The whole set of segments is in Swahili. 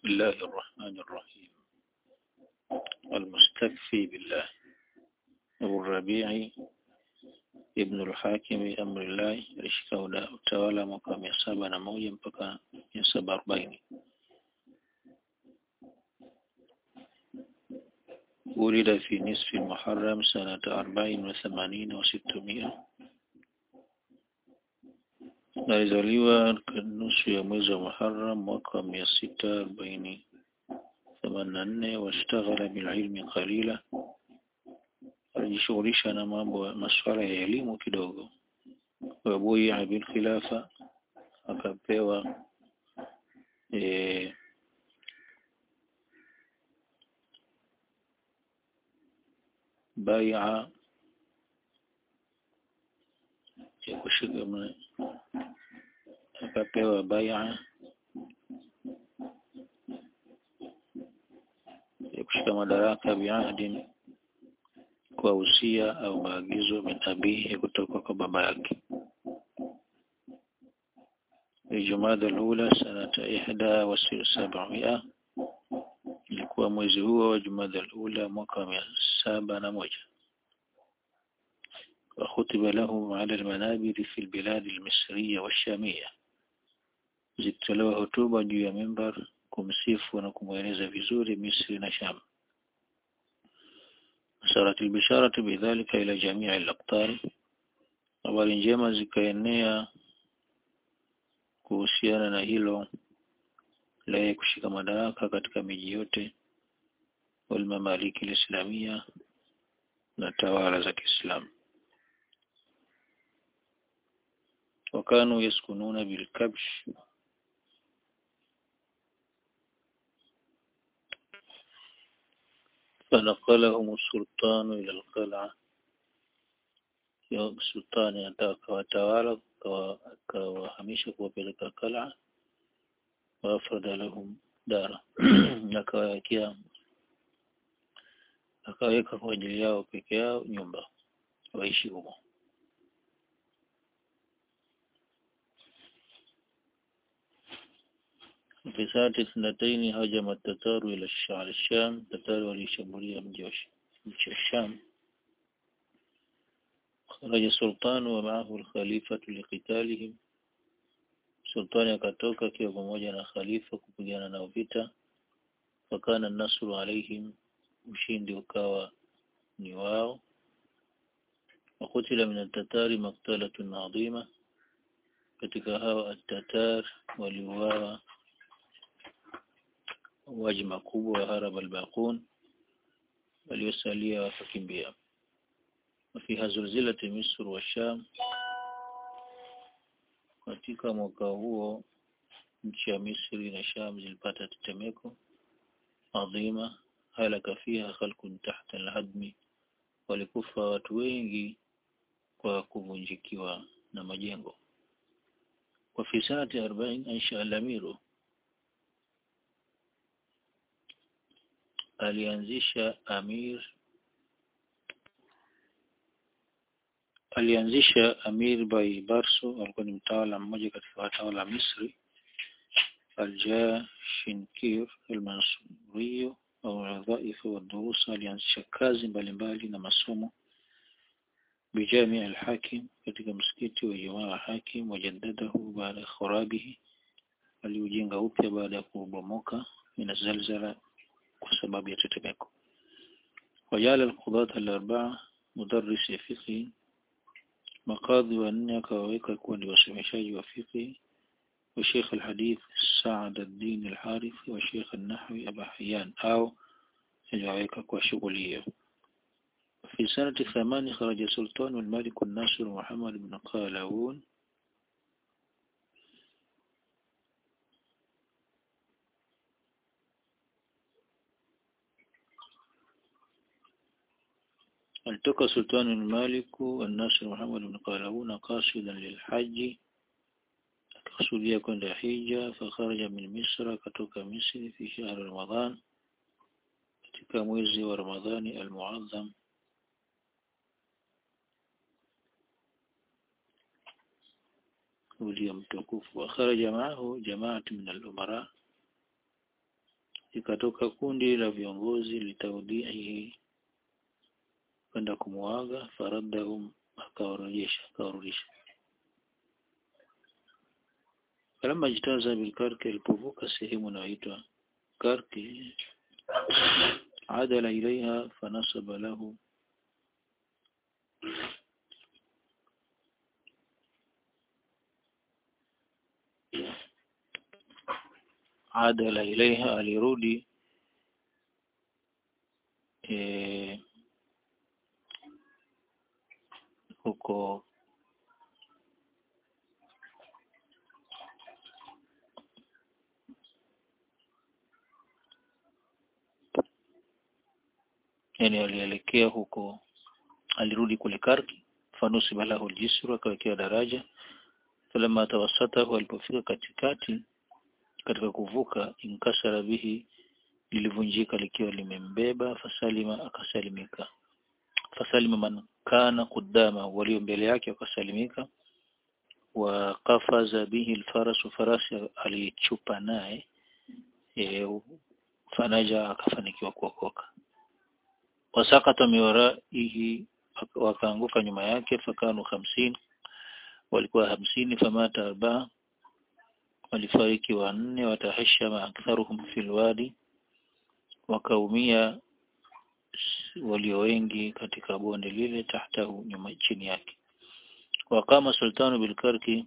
الله الرحمن الرحيم المستكفي بالله أبو الربيع ابن الحاكم أمر الله alishika utawala mwaka mia saba na moja mpaka mia saba arobaini ولد في نصف المحرم سنة أربعين وثمانين وستمائة alizaliwa nusu ya mwezi wa Muharram mwaka wa mia sita arobaini themanini na nne washtaghala bililmi qalila alijishughulisha na mambo masuala ya elimu kidogo wabuia bilkhilafa akapewa e, baia ya kushika akapewa baia ya kushika madaraka biahdin kwa usia au maagizo min abihi kutoka kwa baba yake Jumada al-ula sanata ihda wa sab'ia ilikuwa mwezi huo wa Jumada al-ula mwaka wa saba na moja وخطب له على المنابر في البلاد المصرية والشامية zilitolewa hotuba juu ya mimbar kumsifu na kumweleza vizuri Misri na Sham sarat albisharatu bidhalika ila jamii al-aqtar habari njema zikaenea kuhusiana na hilo la kushika madaraka katika miji yote walmamaliki alislamia na tawala za Kiislamu وكانوا يسكنون بالكبش فنقلهم السلطان إلى القلعة sultani anataka akawatawala akawahamisha kuwapeleka kala wafrada lahum dara akawawekea akaweka kwa ajili yao peke yao nyumba waishi humo في ساعة اثنتين هجم التتار إلى الشام التتار وليشمولية من الشام خرج السلطان ومعه الخليفة لقتالهم sultani akatoka akiwa pamoja na khalifa kupigana nao vita fakana nasru alaihim ushindi ukawa ni wao wakutila min altatari maktalatun adhima katika hawa atatar waliuawa mauaji makubwa wa harab albaqun waliosalia wakakimbia وفيها زلزلة مصر والشام katika mwaka huo nchi ya Misri na Sham zilipata tetemeko adhima halaka fiha khalqun tahta alhadmi walikufa watu wengi kwa kuvunjikiwa na majengo kwa fisati 40 ansha al-amiru alianzisha amir alianzisha Amir Bai Barso alikuwa ni mtawala mmoja katika watawala Misri Al-Jashinkir al-Mansuriyo au wadhaifu wa durusa alianzisha kazi mbalimbali na masomo bijami al-Hakim katika msikiti wa Jamaa Hakim wajaddadahu baada khurabihi aliujenga upya baada ya kubomoka min zalzala kwa sababu ya tetemeko wajala al-qudat al-arba'a mudarris fiqh makadhi wanne akawaweka kuwa ni wasomeshaji wa fiqh wa Sheikh al-Hadith Sa'ad ad-Din al-Harith wa Sheikh al-Nahwi Abu Hayyan au aliwaweka kwa shughuli hiyo في سنة ثمان خرج سلطان الملك الناصر محمد بن قلاوون التقى سلطان المالك والناصر محمد بن قلاوون قاصدا للحج kusudia kwenda hija fakharaja min misra katoka misri fi shahr ramadhan katika mwezi wa ramadhani almuazzam ulio mtukufu wa kharaja maahu jamaatu min al-umara ikatoka kundi la viongozi litaudihi kwenda kumuaga faradahum akawarejesha akawarudisha falamma jitaza bilkarki alipovuka sehemu inayoitwa karki adala ilaiha fanasaba lahu adala ilaiha alirudi e, huko yani alielekea huko alirudi kule Karki fanusiba lahu aljisru akawekewa daraja falamma tawassatahu alipofika katikati katika kuvuka inkasara bihi lilivunjika likiwa limembeba fasalima akasalimika fasalima man kana kudama walio mbele yake wakasalimika wa qafaza bihi alfarasu farasi alichupa naye e, fanaja akafanikiwa kuokoka wasakata miwaraihi wakaanguka nyuma yake fakanu hamsini walikuwa hamsini famata arbaa walifariki wanne watahashama aktharuhum fil wadi wakaumia walio wengi katika bonde lile tahtahu nyuma chini yake waqama sultanu bilkarki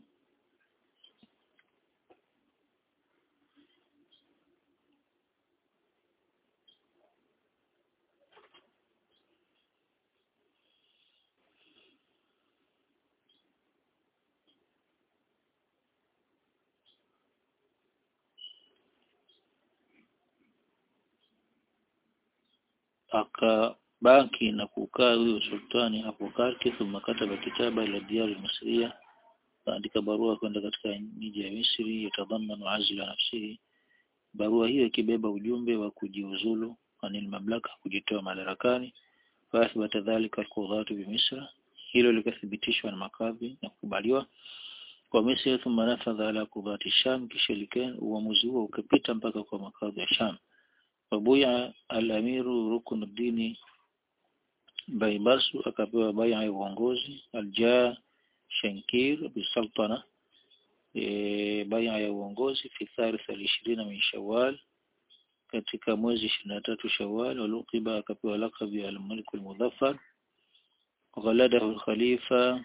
akabaki na kukaa huyo sultani hapo Karki thumma kataba kitaba ila diyari misriya kaandika barua kwenda katika miji ya Misri yatadhamanu azla nafsihi barua hiyo ikibeba ujumbe wa kujiuzulu anil mamlaka kujitoa madarakani faathbata dhalika alqudhatu bi Misra hilo likathibitishwa na makadhi na kukubaliwa kwa Misri thumma nafadha ala qudhati Sham kisha likan uamuzi huo ukapita mpaka kwa makadhi ya Sham wabuya al-amiru rukunuddini Baibasu akapewa bai'a ya uongozi aljaa Shankir bisultana e, bai'a ya uongozi fi tharith al-20 min Shawwal katika mwezi 23 Shawwal waluqiba akapewa lakabi ya al-Malik al-Mudhaffar ghaladahu al-Khalifa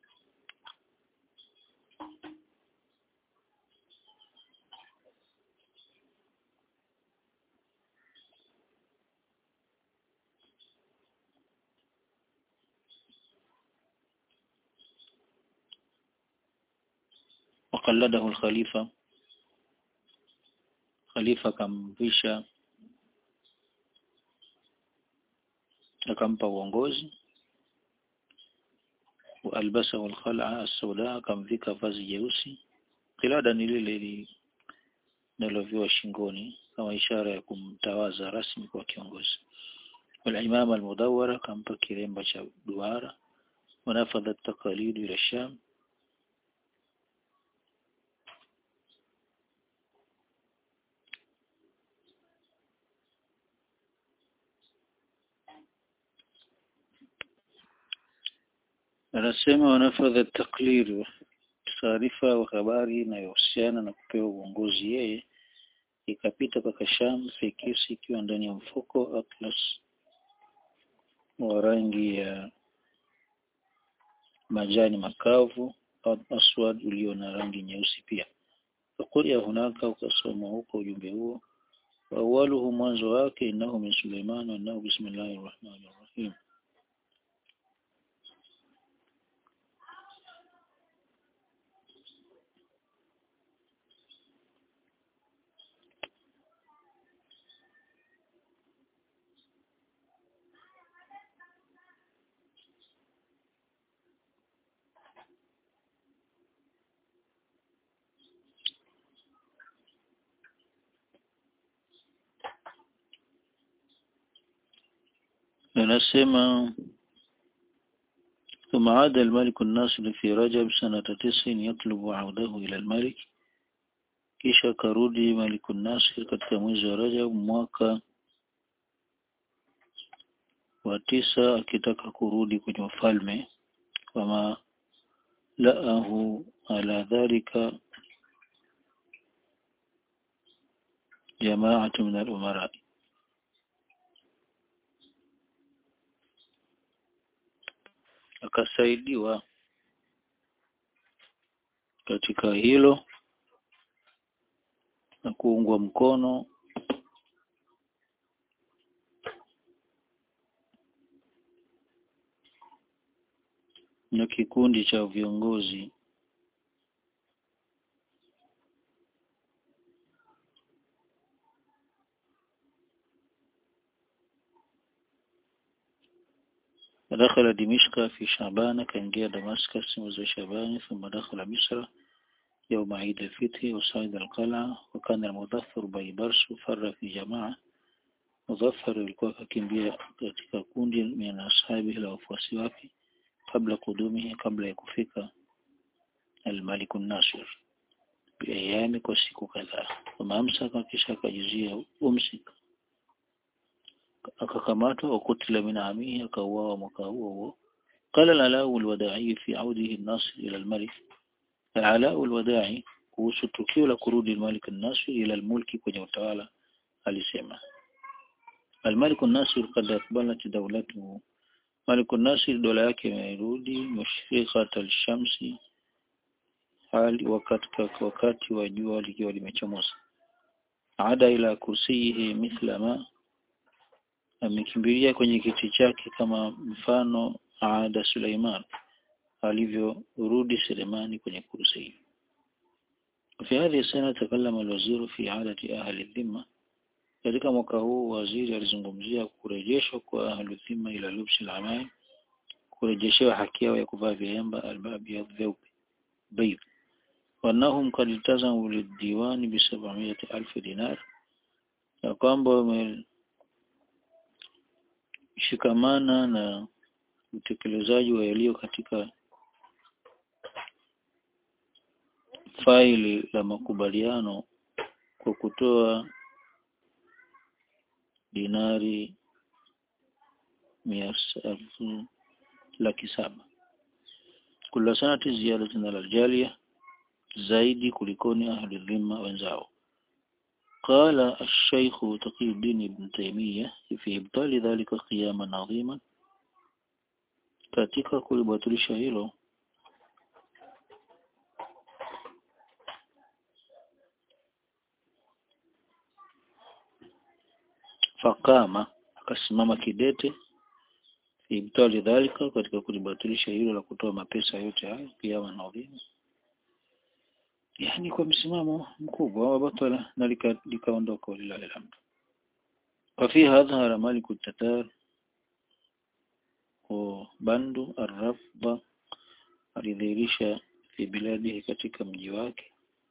وقلده الخليفة خليفة kamvisha akampa uongozi walbasa walkhala as-sauda akamvika vazi jeusi kilada ni lile linaloviwa shingoni kama ishara ya kumtawaza rasmi kwa kiongozi والإمام المدورة akampa kiremba cha duara ونفذ التقاليد إلى الشام anasema wanafadha taklid taarifa wa habari inayohusiana na kupewa uongozi yeye ikapita mpaka Sham fikisi ikiwa ndani ya mfuko atlas wa rangi ya majani makavu aswad ulio na rangi nyeusi pia fakuria hunaka ukasoma huko ujumbe huo wa awaluhu mwanzo wake innahu min Suleiman wa innahu bismillahir rahmanir rahim anasema ثم عاد الملك الناصر في رجب سنة تسع يطلب عوده إلى الملك kisha akarudi Malikun Nasir katika mwezi wa Rajab mwaka wa tisa akitaka kurudi kwenye ufalme wama laahu ala dhalika jamaatu min al-umara akasaidiwa katika hilo na kuungwa mkono na kikundi cha viongozi دخل دمشق في شعبان كان جاء دمسكس mwezi شعبان ثم دخل مصر يوم عيد الفتح وصعد القلعة وكان المظفر بيبرس فر في جماعة مظفر alikuwa akimbia katika kundi min ashabi la wafuasi wake kabla kudumihi kabla ya kufika al-Malik an-Nasir biayami kwa siku kadhaa kama amsaka kisha akajuzia umsik akakamatwa wakutila min amihi akauawa mwaka huo huo قال العلاء الوداعي في عوده الناصر إلى الملك العلاء الوداعي kuhusu tukio la kurudi al-Malik an-Nasir ila al-mulki kwenye utawala alisema al-Malik an-Nasir qad aqbalat dawlatuhu Malik an-Nasir dola yake imerudi mushrikhat al-shamsi hali wakati wakati wa jua likiwa limechomoza ada ila kursiyihi mithla ma amekimbilia kwenye kiti chake kama mfano aada Suleiman alivyorudi Selemani kwenye kursi في هذه السنة تكلم الوزير في عادة أهل الذمة katika mwaka huu waziri alizungumzia kurejeshwa kwa ahlu dhimma ila lubsi al-amai kurejeshewa haki yao ya kuvaa vilemba albabi vyeupe bayt wanahum qad iltazamu lidiwani bi 700,000 dinar na kwamba wameshikamana na utekelezaji wa yaliyo katika faili la makubaliano kwa kutoa dinari mia elfu laki saba kula sanati ziyadatun alaljalia zaidi kulikoni ahli dhimma wenzao قال الشيخ تقي الدين ابن تيمية في إبطال ذلك قياما عظيما katika kulibatilisha hilo fakama akasimama kidete ibtali dhalika katika kulibatilisha hilo la kutoa mapesa yote hayo kiama na udhima yani kwa msimamo mkubwa wa batala na likaondoka lika lillahi alhamd وفيها ظهر مالك التتار وبندو الرفض alidhihirisha fi biladihi katika mji wake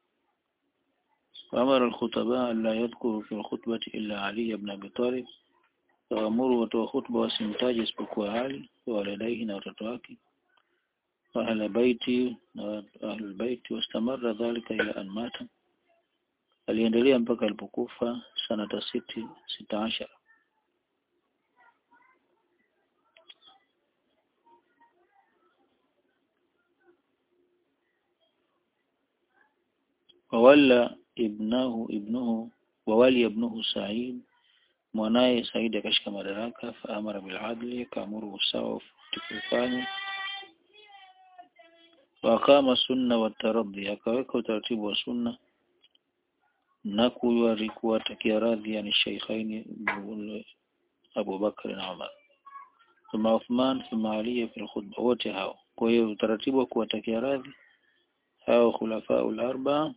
وأمر الخطباء ألا يذكروا في الخطبة إلا علي بن أبي طالب وأمروا وتوى خطبة wasimtaje isipokuwa Ali ووالديه na watoto wake وأهل بيتي وأهل البيت واستمر ذلك إلى أن مات aliendelea mpaka alipokufa sanata siti sita ashara wawalla ibnahu ibnuhu wawali ibnuhu Said mwanaye Said akashika madaraka faamara bil adli akaamuru usawa tukufanya wakama sunna wa taradhi akaweka utaratibu wa sunna na kuwari kuwatakia radhi yani shaykhaini Abu Bakar na Umar thumma Uthman thumma Ali fi al-khutba wote hao kwa hiyo utaratibu wa kuwatakia radhi hao khulafa al-arba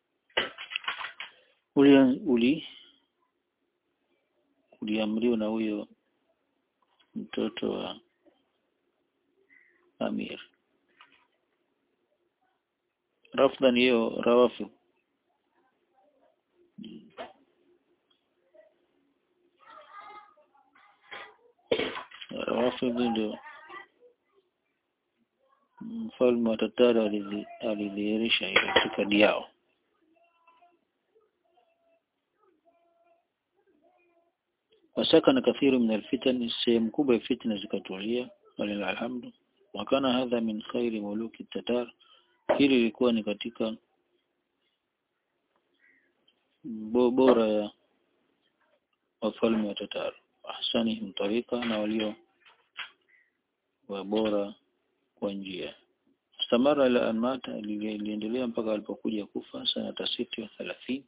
uli uli uliamriwa na huyo mtoto wa Amir rafdhan hiyo rawafu Rafidhi ndio mfalme wa Tatari alidhihirisha ile itikadi yao wasakana kathiru min alfitan sehemu kubwa ya fitna zikatulia walilahi alhamdu wakana hadha min khairi muluki tatar hili lilikuwa ni katika bo- bora ya wafalme wa Tatar ahsanihim tarika na walio wa bora kwa njia istamara ila an mata ili- iliendelea mpaka alipokuja kufa sanata siti wa thalathini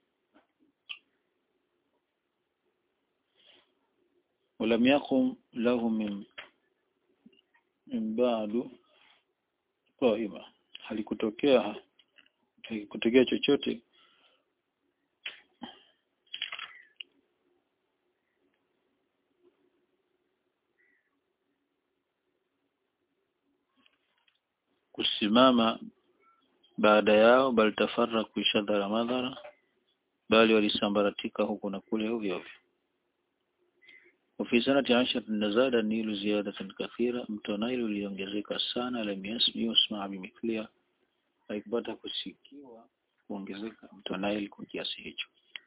ولم يقم له من من بعد قائمة halikutokea halikutokea chochote kusimama baada yao bali tafarra kuishadhara madhara bali walisambaratika huku na kule ovyo ovyo وفي سنة عشر نزاد النيل زيادة كثيرة mto Nile uliongezeka sana lam yasmi yusma bimithliha haikupata kusikiwa kuongezeka mto Nile kwa kiasi hicho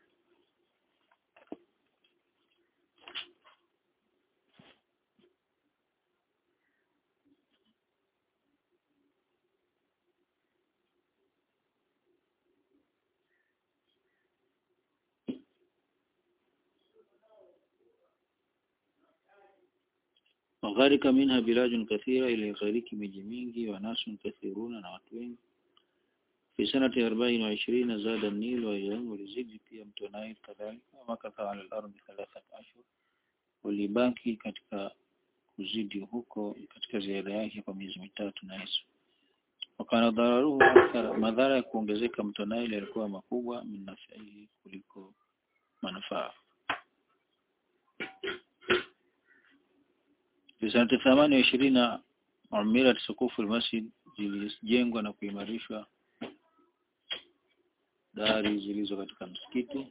وغارق منها بلاد كثيرة إلى غارق miji mingi وناس كثيرون na watu wengi في سنة أربعين وعشرين زاد النيل ويوم ولزيد pia mto Nile kadhalika ومكث على الأرض ثلاثة أشهر ulibaki katika kuzidi huko katika ziada yake kwa miezi mitatu na nusu wakana dhararuhu akthar madhara ya kuongezeka mto Nile yalikuwa makubwa min nafaihi kuliko manufaa في سنة ثمانية وعشرين عمرت سقوف المسجد zilijengwa na kuimarishwa dari zilizo katika msikiti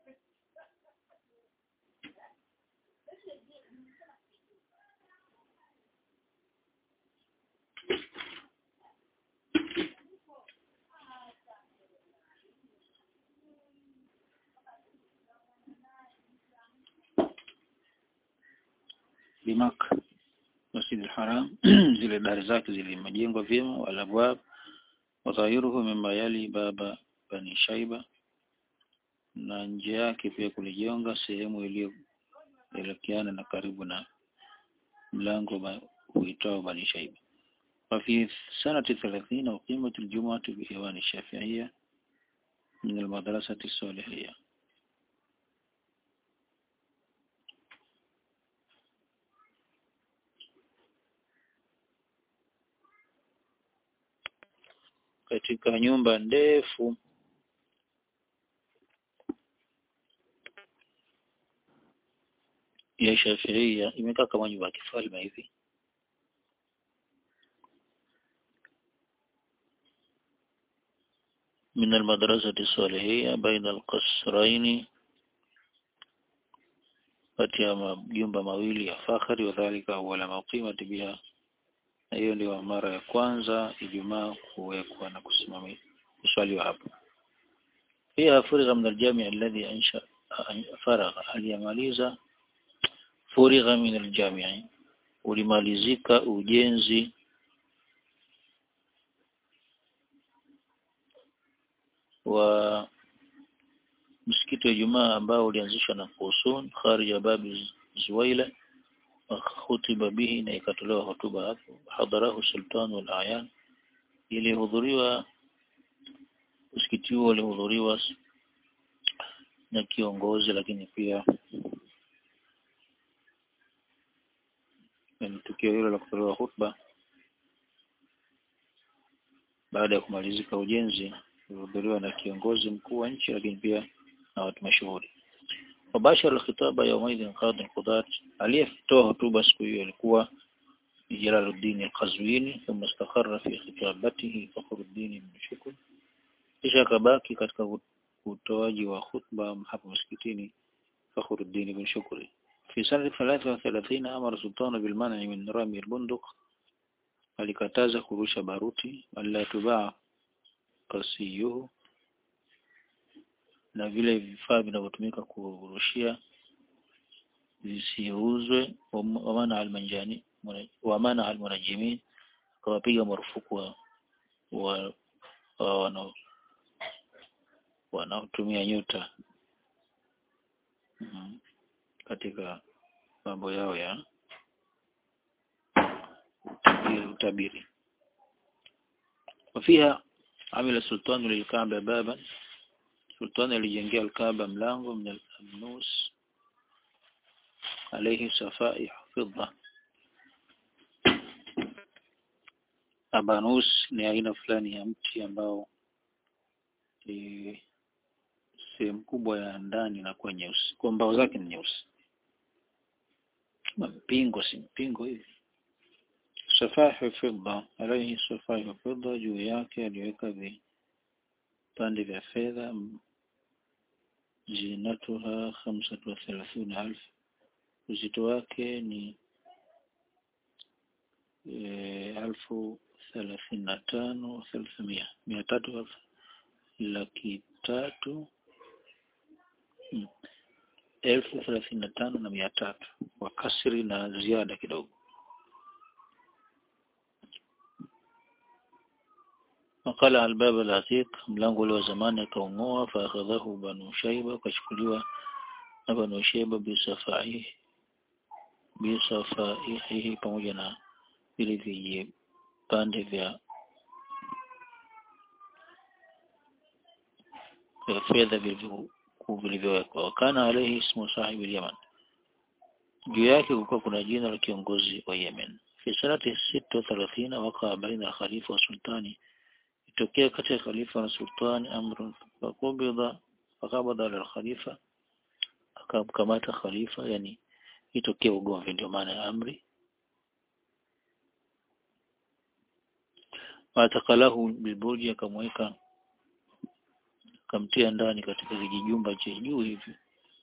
bimaka Masjid al-Haram zile dari zake zilimejengwa vyema wala abwab wadhahiruhu mimma yali baba bani Shaiba na nje yake pia kulijonga sehemu iliyoelekeana na karibu na mlango ba- uitao bani Shaiba وفي سنة ثلاثين أقيمت الجمعة بإيوان الشافعية من المدرسة الصالحية katika nyumba ndefu ya Shafiia imekaa kama nyumba ya kifalme hivi من المدرسة الصالحية بين القصرين kati ya majumba mawili ya fakhari wadhalika awala maqimati biha na hiyo ndio mara ya kwanza Ijumaa kuwekwa na kusimamia kuswaliwa hapo pia furigha min aljami alladhi ansha faragha aliyamaliza furigha min aljami ulimalizika ujenzi wa msikiti wa Ijumaa ambao ulianzishwa na Qusun kharij ya babi Zuwaila khutiba bihi na ikatolewa hotuba hapo hadharahu sultan wal ayan ilihudhuriwa msikiti huo ulihudhuriwa na kiongozi lakini pia na tukio hilo la kutolewa hotuba baada ya kumalizika ujenzi ilihudhuriwa na kiongozi mkuu wa nchi lakini pia na watu mashuhuri وباشر الخطاب يومئذ قاضي القضاة aliyetoa hotuba siku hiyo alikuwa Jalaluddin al-Qazwini thumma istakharra fi khitabatihi Fakhruddin ibn Shukr kisha akabaki katika utoaji wa khutba hapo msikitini Fakhruddin ibn Shukr في سنة 33 أمر سلطان بالمنع من رمي البندق alikataza kurusha baruti wala tubaa kasiyuhu na vile vifaa vinavyotumika kurushia zisiuzwe wamana almanjani wamana almunajimin akawapiga marufuku wa, wa, wa wana wanaotumia nyota mm, katika mambo yao ya utabiri, utabiri. وفيها عمل السلطان للكعبة بابا سلطان alijengea الكعبة mlango من الأبنوس عليه صفائح فضة Abanus ni aina fulani ya mti ambao ni sehemu kubwa ya ndani na kuwa nyeusi, kwa mbao zake ni nyeusi, kama mpingo, si mpingo hivi. Safahi fidda, alaihi safahi fidda, juu yake aliweka vipande vya fedha. Zinatuha khamsatu wa thelathini alf, uzito wake ni e, alfu thelathini na tano thelathimia mia tatu alfu laki tatu hmm, elfu thelathini na tano na mia tatu kwa kasri na ziada kidogo. Wakala albab al-atiq, mlango ule wa zamani akaung'oa. Faakhadhahu banu shaiba, akachukuliwa na banu shaiba bisafaihi bisafaihi, pamoja na vile vijipande vya vya fedha vilivyowekwa. Wakana alayhi ismu sahibi Yaman, juu yake kulikuwa kuna jina la kiongozi wa Yemen. Fi sanati sita thalathina wakaa baina khalifa wa sultani, itokea kati ya khalifa na sultani amrun fakubidha fakabadha ala khalifa, akamkamata khalifa, yani itokea ugomvi, ndio maana ya amri. Watakalahu bilburji, akamweka akamtia ndani katika kijijumba cha juu hivi.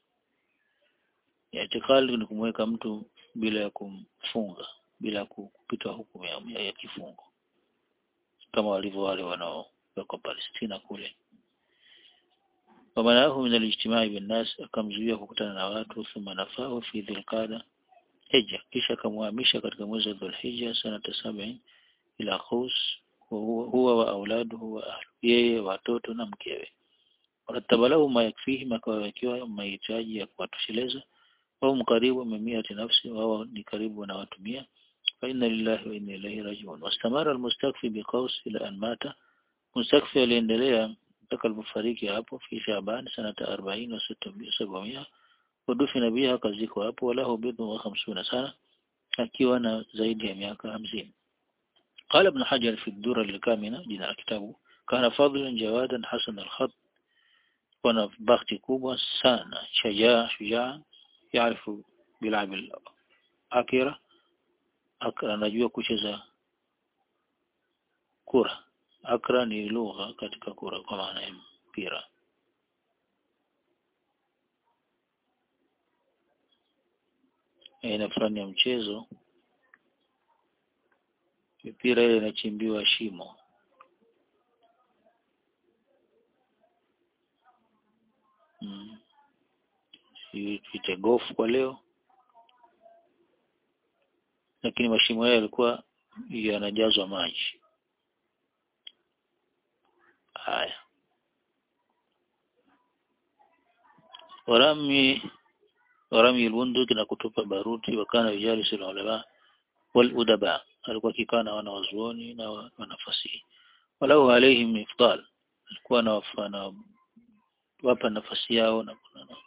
Itikali ni kumweka mtu bila ya kumfunga, bila ya kupita hukumu ya, ya kifungo kama walivyo wale wanaowekwa Palestina kule. Wamanahu min alijtimai bin nas, akamzuia kukutana na watu. Thumma nafahu fi dhilqada hija, kisha akamhamisha katika mwezi wa Dhulhijja sanata sabini ila Qaus, huwa wa auladuhu wa ahlu, yeye watoto na mkewe warataba lahu ma yakfihi, akawawekewa mahitaji ya kuwatosheleza. Wao mkaribu mimiati nafsi, wao ni karibu na watu mia. Fa inna lillahi wa inna ilaihi rajiun. Wastamara almustakfi biqaus ila an mata, mustakfi aliendelea mpaka alipofariki hapo. Fi Shaaban sanata arobaini wa sabamia, wadufina biha, akazikwa hapo. Walahu bidhu wa khamsuna sana, akiwa na zaidi ya miaka hamsini. Qala Ibn Hajar fi Dura al-Kamina, jina la kitabu, kana fadlan jawadan hasan al-khat wana bakhti kubwa sana, shajaa shujaa, yaarifu bilabil akira, anajua kucheza kura. Akra ni lugha katika kura kwa maana ya mpira. Aina fulani ya mchezo, mipira ile inachimbiwa shimo Hmm. Tuite gofu kwa leo, lakini mashimo hayo yalikuwa yanajazwa maji. Haya, warami warami albunduki na kutupa baruti. Wakana yujalisu ulama wal udaba, alikuwa akikaa na wana wazuoni na wanafasihi. Walau alaihim ifdal, alikuwa na wafana wapa nafasi yao na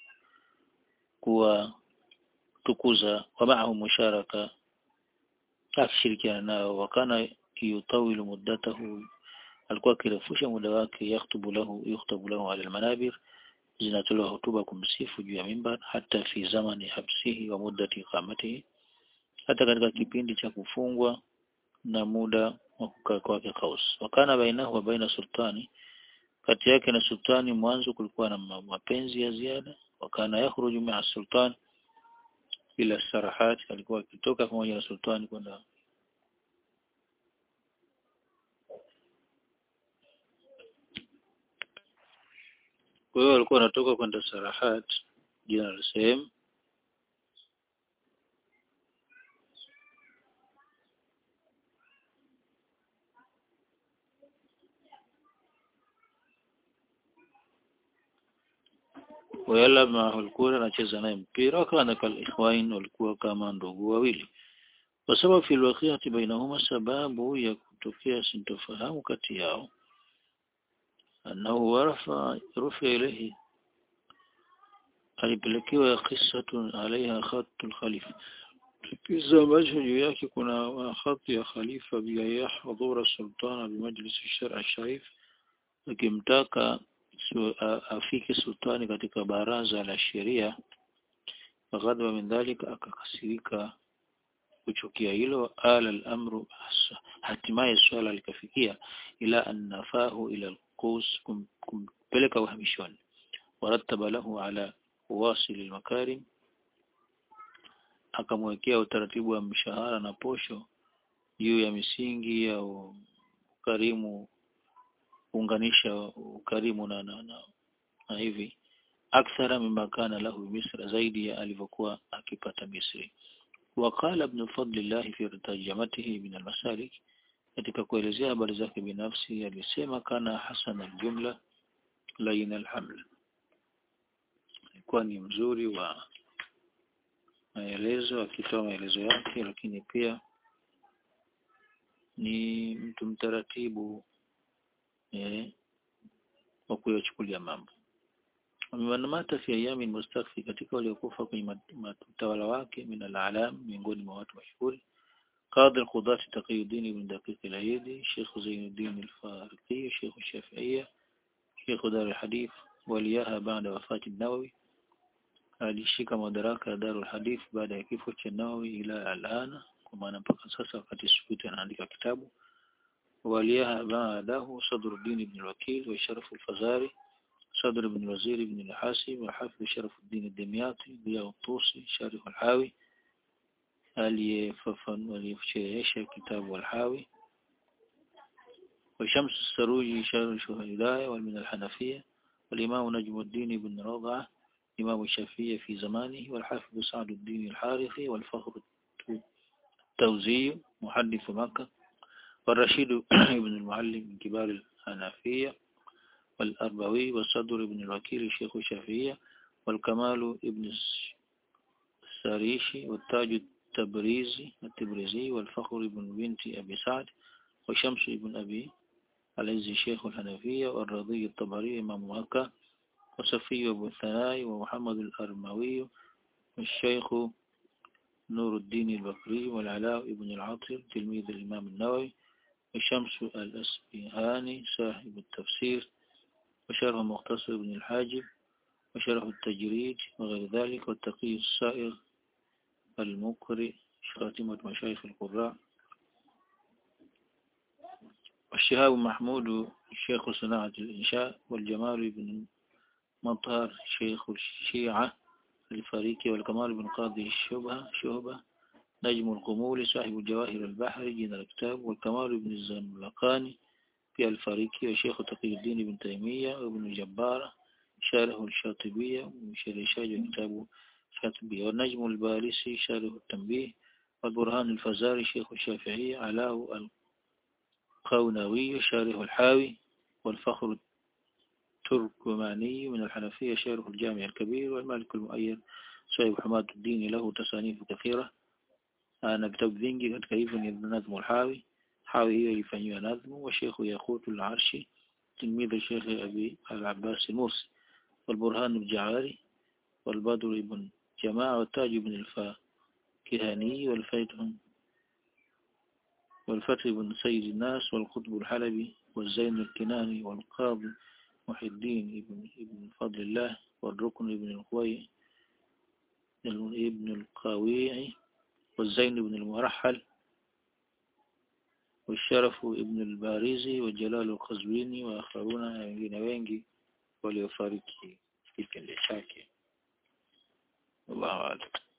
kuwa tukuza wamaahu musharaka akishirikiana nao. Wakana yutawilu muddatahu, alikuwa akirefusha muda wake. Yakhtubu lahu yukhtabu lahu ala almanabir, zinatolewa hotuba kumsifu juu ya mimbar. Hata fi zamani habsihi wa muddati iqamatihi, hata katika kipindi cha kufungwa na muda wa kukaa kwake Qaus. Wakana bainahu wa baina sultani kati yake na sultani mwanzo kulikuwa na mapenzi ya ziada. Wakana yakhruju maa sultan ila sarahat, alikuwa akitoka pamoja na sultani kwenda kwa hiyo alikuwa anatoka kwenda sarahat, jina la sehemu wayalab maahu alkura anacheza naye mpira wakana kal ikhwain walikuwa kama ndugu wawili wasababu fi alwaqiati bainahuma sababu ya kutokea sintofahamu kati yao annahu warafa rufi ilayhi alipelekewa qissatun alaiha khatul khalifa kisa ambacho juu yake kuna khati ya khalifa bila yahdhura sultana bimajlis shar sharif akimtaka afike sultani katika baraza la sheria faghadwa min dhalika akakasirika kuchukia hilo ala al-amru hatimaye swala likafikia ila annafahu ila al-qus kumpeleka uhamishoni warattaba lahu ala wasil al-makarim akamwekea utaratibu wa mshahara na posho juu ya misingi ya ukarimu kuunganisha ukarimu na, na, na, na hivi akthara mimma kana lahu misra zaidi ya alivyokuwa akipata Misri وقال ابن فضل الله في ترجمته من المسالك katika kuelezea habari zake binafsi alisema kana hasan aljumla lain alhaml alikuwa ni mzuri wa maelezo akitoa maelezo yake lakini pia ni mtu mtaratibu eh, wa kuyachukulia mambo wamewanamata fi ayami mustakfi katika waliokufa kwenye utawala wake min alalam miongoni mwa watu mashuhuri قاضي القضاة تقي الدين بن دقيق العيدي شيخ زين الدين الفارقي شيخ الشافعية شيخ دار الحديث وليها بعد وفاة النووي alishika madaraka ya Darul Hadith baada ya kifo cha Nawawi ila alana kwa maana mpaka sasa wakati Suyuti anaandika kitabu waliyaha baadahu Sadruddin ibn al-Wakil wa Sharaf al-Fazari صدر بن الوزير بن الحاسب وحافظ شرف الدين الدمياطي ضياء الطوسي شارح الحاوي aliyefashirisha kitabu al-Hawi وشمس السروجي شارح الهداية والمن الحنفية والإمام نجم الدين بن رضعة إمام الشافعية في زمانه والحافظ سعد الدين الحارثي والفخر التوزي محدث مكة والرشيد بن المعلم من كبار الحنفية والأربوي والصدر بن الوكيل شيخ الشافعية والكمال ابن الساريشي والتاج التبريزي التبريزي والفخر بن بنت أبي سعد وشمس بن أبي العز شيخ الحنفية والرضي الطبري إمام مكة وصفي بن الثناء ومحمد الأرموي والشيخ نور الدين البكري والعلاء بن العطر تلميذ الإمام النووي وشمس الأسبهاني صاحب التفسير وشرح مختصر بن الحاجب وشرح التجريد وغير ذلك والتقي السائغ المقرئ خاتمة مشايخ القراء والشهاب محمود شيخ صناعة الإنشاء والجمال بن مطهر شيخ الشيعة الفريقي والكمال بن قاضي الشبهة شهبة نجم القمول صاحب الجواهر البحر جين الكتاب والكمال بن الزملقاني في الفريقي وشيخ تقي الدين بن تيمية وابن الجبار شارح الشاطبية وشريشاج كتاب الشاطبية والنجم البارسي شارح التنبيه والبرهان الفزاري شيخ الشافعية علاه القونوي شارح الحاوي والفخر التركماني من الحنفية شارح الجامع الكبير والمالك المؤيد صاحب حماد الدين له تصانيف كثيرة أنا كتاب ذنجي قد كيف نظم الحاوي حاوي هي يفنيها نظم وشيخ ياقوت العرشي تلميذ الشيخ أبي العباس المرسي والبرهان الجعاري والبدر بن جماعة والتاج بن الفاكهاني والفيتهم والفتح بن سيد الناس والقطب الحلبي والزين الكناني والقاضي محي الدين ابن, ابن فضل الله والركن ابن القوي ابن القاويعي والزين بن المرحل والشرف ابن الباريزي والجلال القزويني وآخرون wengine wengi waliofariki kipindi chake Allahu a'lam